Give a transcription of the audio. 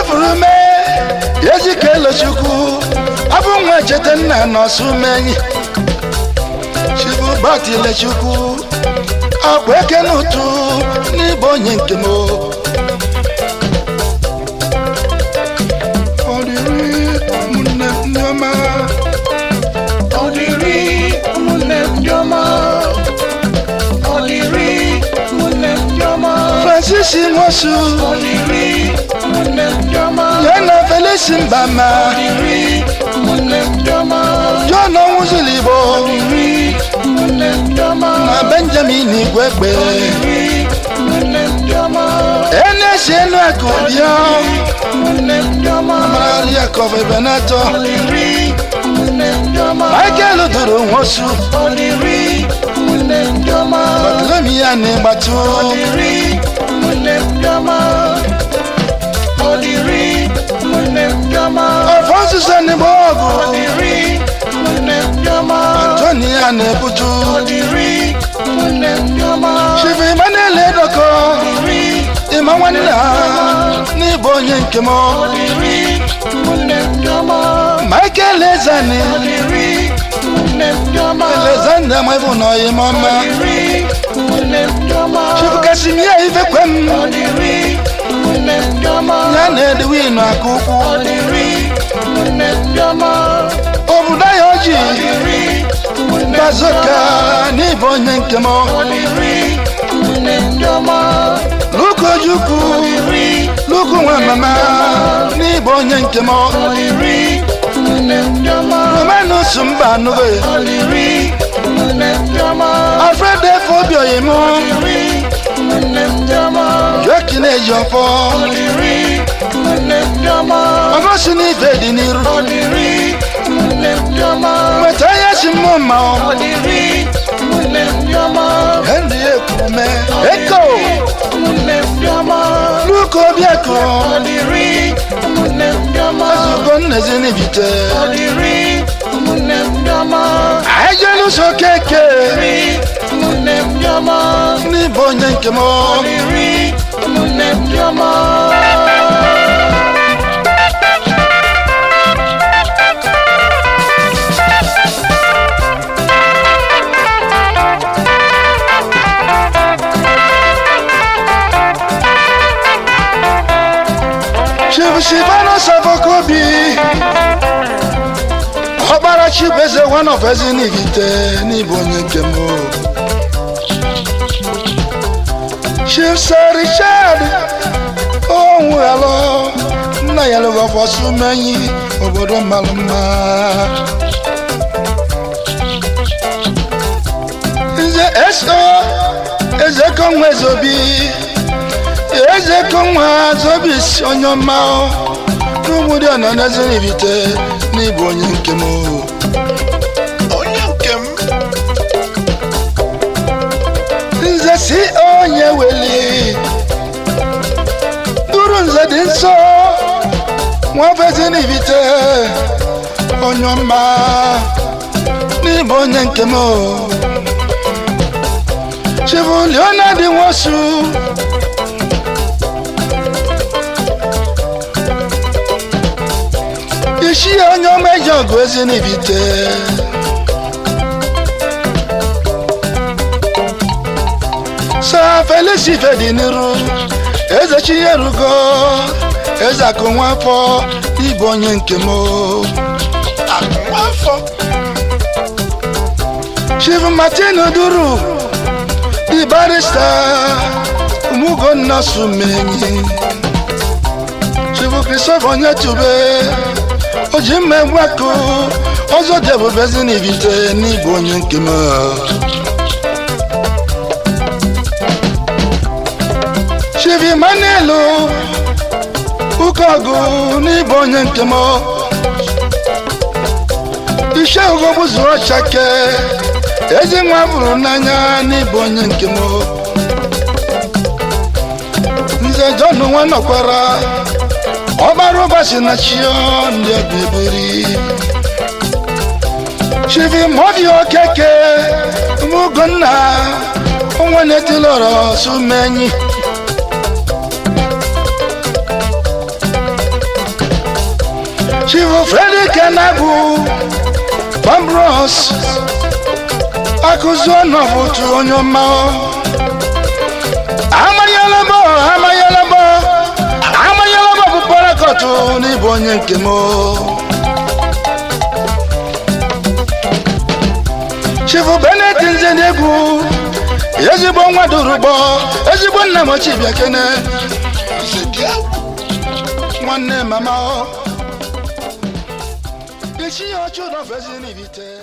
furu mee ezike elochukwu abụ nwa cheta nna nọsụ menyi chukwu gbatilechukwu akwa eke n'ụtụ n'ịbụ onye nke m ọrịrị ụmụnne ndị ọma Ọdịrị ụmụnne m ndị ọma. Ọdịrị ụmụnne m ndị ọma. francis nwosu Ọdịrị ụmụnne m ndị ọma. ya na felisi mbama Ọdịrị ụmụnne m ndị ọma. john onwuzuligbo Ọdịrị ụmụnne m ndị ọma. na benjamin igwegbe Ọdịrị ụmụnne m ndị ọma. enesi enu akụ bịa Ụmụnne m ndị ọma. maria kọfebenato Ọdịrị ụmụnne m ndị ọma. michael duru nwosu Ọdịrị ụmụnne m ndị ọma. bartolomi ya na ịgbatụ Ọdịrị ụmụnne m ndị ọma. Ọdịrị ụmụnne m ndị ọma. alfonsus enigbo ọgụ Ọdịrị ụmụnne m ndị ọma. antoni ya na-ebutu Ọdịrị ụmụnne m ndị ọma. chief emmanuel edoko Ọdịrị ịma nwanne ha n'ịbụ onye nke m Ọdịrị ụmụnne m ndị ọma. michael ezani Ọdịrị ụmụnne m ndị ọma. alexander mabụ na ọyịmọma Ọdịrị ụmụnne m ndị ọma. chief kasimia ifekwem Ọdịrị ụmụnne m ndị ọma. ya na edwin aka ukwu Ọdịrị ụmụnne m ndị ọma. obodo ya oji Ọdịrị ụmụnne m ndị bazoka ọma. n'ịbụ onye nke m Ọdịrị ụmụnne m ndị ọma. luka ojukwu Ọdịrị luku nwa mama n'ịbụ onye nke m Ọdịrị ụmụnne m ndị ọma. romanus mba anụghị Ọdịrị ụmụnne m ndị ọma. alfred efe obi oyim Ọdịrị ụmụnne m ndị ọma. jokin ejiọfọ Ọdịrị ụmụnne m ndị ọma. ọgosi n'ife dị n'iru Ọdịrị ụmụnne m ndị ọma. nweta ihe si mmụọ mma Ọdịrị ụmụnne m ndị ọma. henry ekwume eko ụmụnne m ndị ọma. luka obiako Ọdịrị ụmụnne m ndị ọma. ezugo nnezi n'ibite Ọdịrị ụmụnne m ndị ọma. ejeluso keke Ọdịrị ụmụnne m ndị ọma. n'ịbụ onye nke m Ọdịrị ụmụnne m ndị ọma. chief silvano savokobi ọkpara chibeze one of ezinivite n'ịbụ onye nke m chief sir richard onwughalo nna ya lụgọfọsumenyi obodo mmalụ mma nze so ezekonwa ezobi ezekonwa zobis onye ọma n'ụmụdị ọnọ n'ezinivite n'ịbụ onye nke m Onye nke m. nze si onye weli duru nze dị nsọ nwafezi n'ibite onye ọma n'ịbụ onye nke m chibu leonard nwosu isi onye ọma eji ọgụ ezi n'ibite sa felisi fedi n'iru eze chinyerugo eze akụ nwafọ ịbụ onye nke m Akụnwafọ. chief martin duru di barista umugonna sumenyi chief christopher onyetube oji mma egwakụ ọzọ debubezi n'ibite n'ịbụ onye nke m chief emmanuel ụkọgụ n'ịbụ onye nke m ishe ugogbu zuru ọchake ezi nwa bụrụ n'anya n'ịbụ onye nke m nze john nwa nọkwara ọgbara ụbọchị na chio ndị ọbịbiri chivi mọbi okeke mugonna onwe na-etilọrọ sumenyi chifu fredi kenagwu bambros akụzi ọnọbụtu onye ọma amanyelebo amanyelebo amanyelebo bụ parakọtụ n'ịbụ onye nke m chifu benet nzenegwu ezigbo nwa durugbo ezigbo nna m ochibịa kene nwanne mama o echi ya ọchụ nọfezi n'ibite